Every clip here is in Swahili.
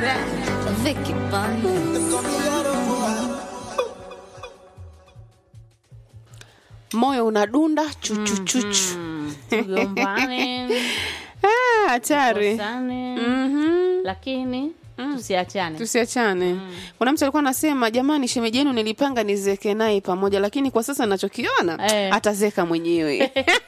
Vicky Bunny. moyo unadunda chuchuchuchu tugombane Ah, hatari tukosane, Mhm. lakini tusiachane tusiachane kuna mtu alikuwa anasema jamani shemeji yenu nilipanga nizeke naye pamoja lakini kwa sasa nachokiona Eh. atazeka mwenyewe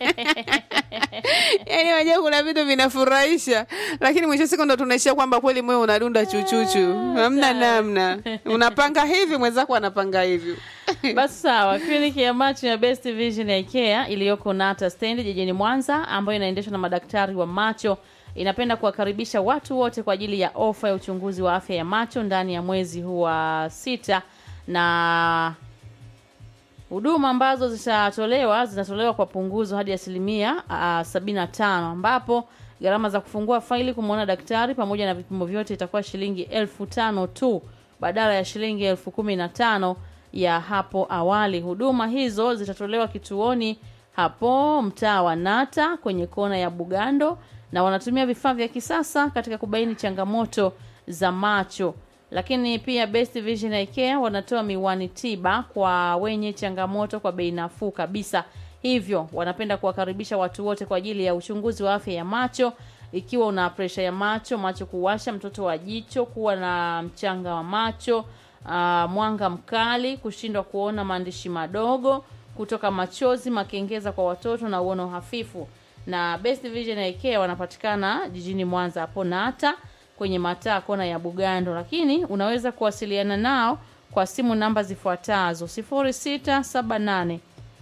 yaani wajua kuna vitu vinafurahisha lakini mwisho siku ndo tunaishia kwamba kweli moyo unadunda chuchuchu hamna namna unapanga hivi mwenzako anapanga hivyo basi sawa kliniki ya macho ya best vision ya ikea iliyoko nata stendi jijini mwanza ambayo inaendeshwa na madaktari wa macho inapenda kuwakaribisha watu wote kwa ajili ya ofa ya uchunguzi wa afya ya macho ndani ya mwezi huu wa sita na huduma ambazo zitatolewa zitatolewa kwa punguzo hadi asilimia uh, sabini na tano ambapo gharama za kufungua faili kumwona daktari pamoja na vipimo vyote itakuwa shilingi elfu tano tu badala ya shilingi elfu kumi na tano ya hapo awali huduma hizo zitatolewa kituoni hapo mtaa wa nata kwenye kona ya bugando na wanatumia vifaa vya kisasa katika kubaini changamoto za macho lakini pia best vision Eye Care wanatoa miwani tiba kwa wenye changamoto kwa bei nafuu kabisa hivyo wanapenda kuwakaribisha watu wote kwa ajili ya uchunguzi wa afya ya macho ikiwa una presha ya macho macho kuwasha mtoto wa jicho kuwa na mchanga wa macho uh, mwanga mkali kushindwa kuona maandishi madogo kutoka machozi makengeza kwa watoto na uono hafifu na best vision Eye Care wanapatikana jijini mwanza hapo nata kwenye mataa kona ya bugando lakini unaweza kuwasiliana nao kwa simu namba zifuatazo 0678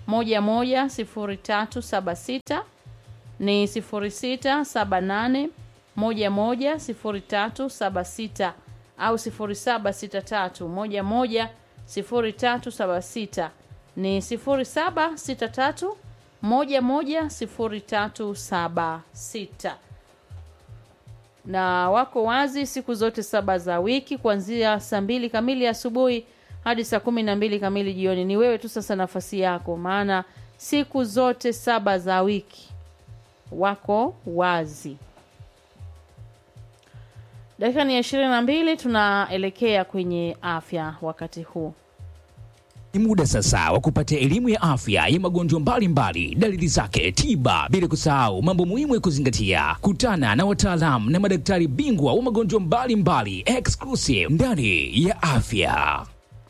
110376 ni 0678 110376 au 0763 110376 ni 0763 110376 na wako wazi siku zote saba za wiki kuanzia saa mbili kamili asubuhi hadi saa kumi na mbili kamili jioni ni wewe tu sasa nafasi yako maana siku zote saba za wiki wako wazi dakika ni ya ishirini na mbili tunaelekea kwenye afya wakati huu Ni muda sasa wa kupata elimu ya afya ya magonjwa mbalimbali, dalili zake, tiba, bila kusahau mambo muhimu ya kuzingatia. Kutana na wataalamu na madaktari bingwa wa magonjwa mbalimbali exclusive ndani ya afya.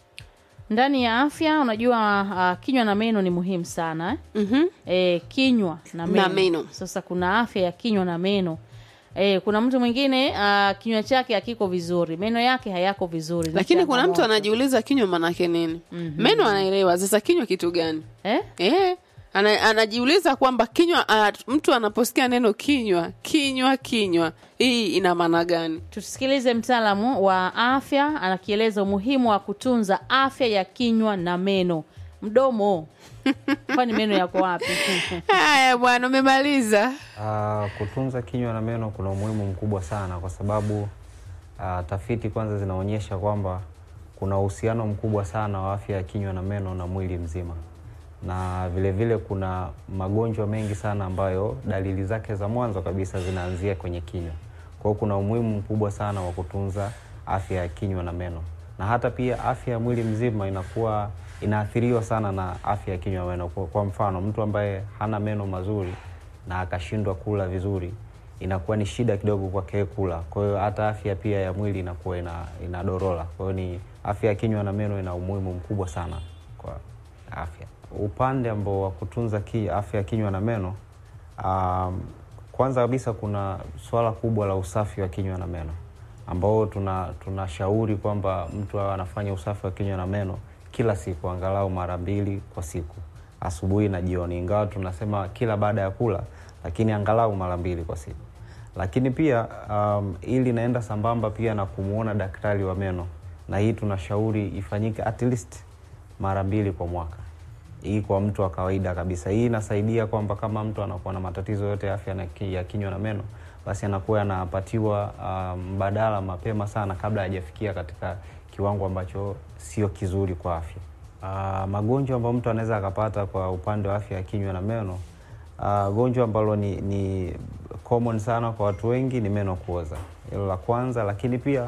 ndani ya afya unajua uh, kinywa na meno ni muhimu sana eh? Mhm. e, kinywa na meno. Na meno. Sasa kuna afya ya kinywa na meno e, kuna mtu mwingine uh, kinywa chake hakiko vizuri, meno yake hayako vizuri, ni lakini kuna mtu changamoto. anajiuliza kinywa manake nini meno anaelewa sasa kinywa kitu gani eh? Eh, ana, anajiuliza kwamba kinywa ana, mtu anaposikia neno kinywa kinywa kinywa hii ina maana gani Tusikilize mtaalamu wa afya anakieleza umuhimu wa kutunza afya ya kinywa na meno. Mdomo kwani meno yako wapi? haya bwana umemaliza Ah, kutunza kinywa na meno kuna umuhimu mkubwa sana kwa sababu ah, tafiti kwanza zinaonyesha kwamba kuna uhusiano mkubwa sana wa afya ya kinywa na meno na mwili mzima, na vile vile kuna magonjwa mengi sana ambayo dalili zake za mwanzo kabisa zinaanzia kwenye kinywa. Kwa hiyo kuna umuhimu mkubwa sana wa kutunza afya ya kinywa na meno, na hata pia afya ya mwili mzima inakuwa inaathiriwa sana na afya ya kinywa na meno. Kwa, kwa mfano mtu ambaye hana meno mazuri na akashindwa kula vizuri inakuwa ni shida kidogo kwake kula. Kwa hiyo hata afya pia ya mwili inakuwa ina, inadorola. Kwa hiyo ni afya ya kinywa na meno ina umuhimu mkubwa sana kwa afya. Upande ambao wa kutunza ki, afya ya kinywa na meno um, kwanza kabisa kuna swala kubwa la usafi wa kinywa na meno ambao tuna tunashauri kwamba mtu awe anafanya usafi wa kinywa na meno kila siku angalau mara mbili kwa siku asubuhi na jioni, ingawa tunasema kila baada ya kula, lakini angalau mara mbili kwa siku. Lakini pia um, ili inaenda sambamba pia na kumwona daktari wa meno, na hii tunashauri ifanyike at least mara mbili kwa mwaka hii kwa mtu wa kawaida kabisa. Hii inasaidia kwamba kama mtu anakuwa na matatizo yote ya afya na ki- ya kinywa na meno, basi anakuwa anapatiwa ah, mbadala mapema sana kabla hajafikia katika kiwango ambacho sio kizuri kwa afya. Uh, magonjwa ambayo mtu anaweza akapata kwa upande wa afya ya kinywa na meno uh, gonjwa ambalo ni, ni common sana kwa watu wengi ni meno kuoza, hilo la kwanza. Lakini pia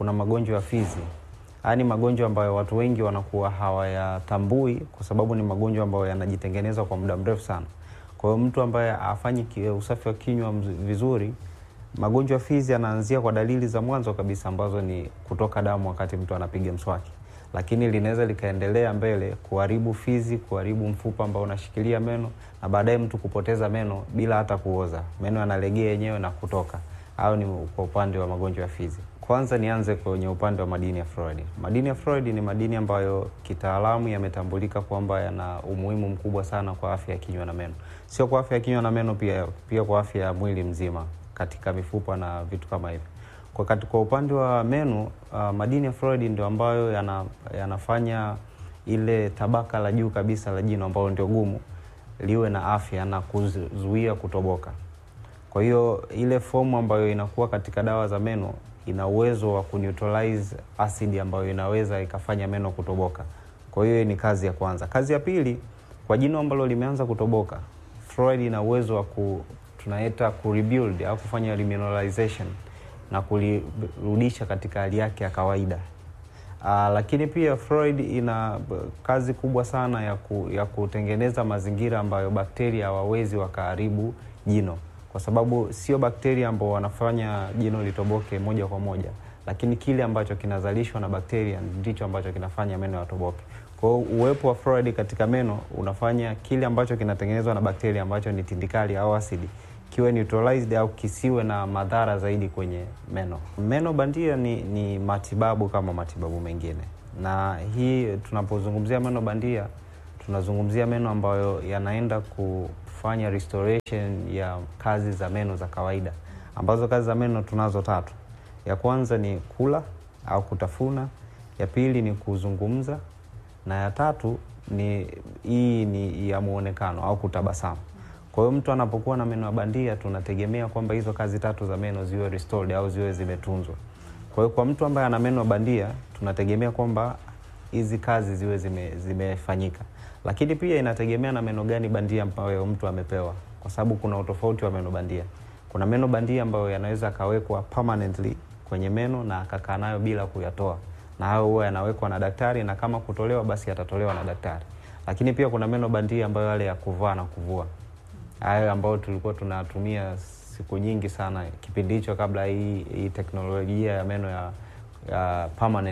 kuna magonjwa ya fizi. Haya ni magonjwa ambayo watu wengi wanakuwa hawayatambui kwa sababu ni magonjwa ambayo yanajitengeneza kwa muda mrefu sana. Kwa hiyo mtu ambaye afanyi ki- usafi wa kinywa mz- vizuri, magonjwa ya fizi yanaanzia kwa dalili za mwanzo kabisa ambazo ni kutoka damu wakati mtu anapiga mswaki, lakini linaweza likaendelea mbele kuharibu fizi, kuharibu mfupa ambao unashikilia meno na baadaye mtu kupoteza meno bila hata kuoza, meno yanalegea yenyewe na kutoka. Au ni kwa upande wa magonjwa ya fizi. Kwanza nianze kwenye upande wa madini ya fluoride. Madini ya fluoride ni madini ambayo kitaalamu yametambulika kwamba yana umuhimu mkubwa sana kwa afya ya kinywa na meno, sio kwa afya ya kinywa na meno pia, pia kwa afya ya mwili mzima katika mifupa na vitu kama hivyo. Kwa, kati- kwa upande wa meno uh, madini ya fluoride ndio ambayo yana, yanafanya ile tabaka la juu kabisa la jino ambalo ndio gumu liwe na afya na kuzuia kutoboka. Kwa hiyo ile fomu ambayo inakuwa katika dawa za meno ina uwezo wa kuneutralize acid ambayo inaweza ikafanya meno kutoboka. Kwa hiyo ni kazi ya kwanza. Kazi ya pili, kwa jino ambalo limeanza kutoboka, fluoride ina uwezo wa ku tunaita ku rebuild au kufanya remineralization na kulirudisha katika hali yake ya kawaida. Uh, lakini pia fluoride ina b- kazi kubwa sana ya, ku, ya kutengeneza mazingira ambayo bakteria hawawezi wakaharibu jino, kwa sababu sio bakteria ambao wanafanya jino litoboke moja kwa moja, lakini kile ambacho kinazalishwa na bakteria ndicho ambacho kinafanya meno yatoboke. Kwa hiyo uwepo wa fluoride katika meno unafanya kile ambacho kinatengenezwa na bakteria ambacho ni tindikali au asidi kiwe neutralized au kisiwe na madhara zaidi kwenye meno. Meno bandia ni, ni matibabu kama matibabu mengine, na hii tunapozungumzia meno bandia tunazungumzia meno ambayo yanaenda kufanya restoration ya kazi za meno za kawaida, ambazo kazi za meno tunazo tatu. Ya kwanza ni kula au kutafuna, ya pili ni kuzungumza, na ya tatu ni hii ni ya muonekano au kutabasamu. Kwa hiyo mtu anapokuwa na meno ya bandia, tunategemea kwamba hizo kazi tatu za meno ziwe restored au ziwe zimetunzwa. Kwa hiyo kwa mtu ambaye ana meno ya bandia, tunategemea kwamba hizi kazi ziwe zime, zimefanyika, lakini pia inategemea na meno gani bandia ambayo mtu amepewa, kwa sababu kuna utofauti wa meno bandia. Kuna meno bandia ambayo yanaweza akawekwa permanently kwenye meno na akakaa nayo bila kuyatoa, na hayo huwa yanawekwa na daktari, na kama kutolewa basi yatatolewa na daktari. Lakini pia kuna meno bandia ambayo yale ya kuvaa na kuvua hayo ambayo tulikuwa tunatumia siku nyingi sana kipindi hicho kabla hii, hii teknolojia ya meno ya, ya permanent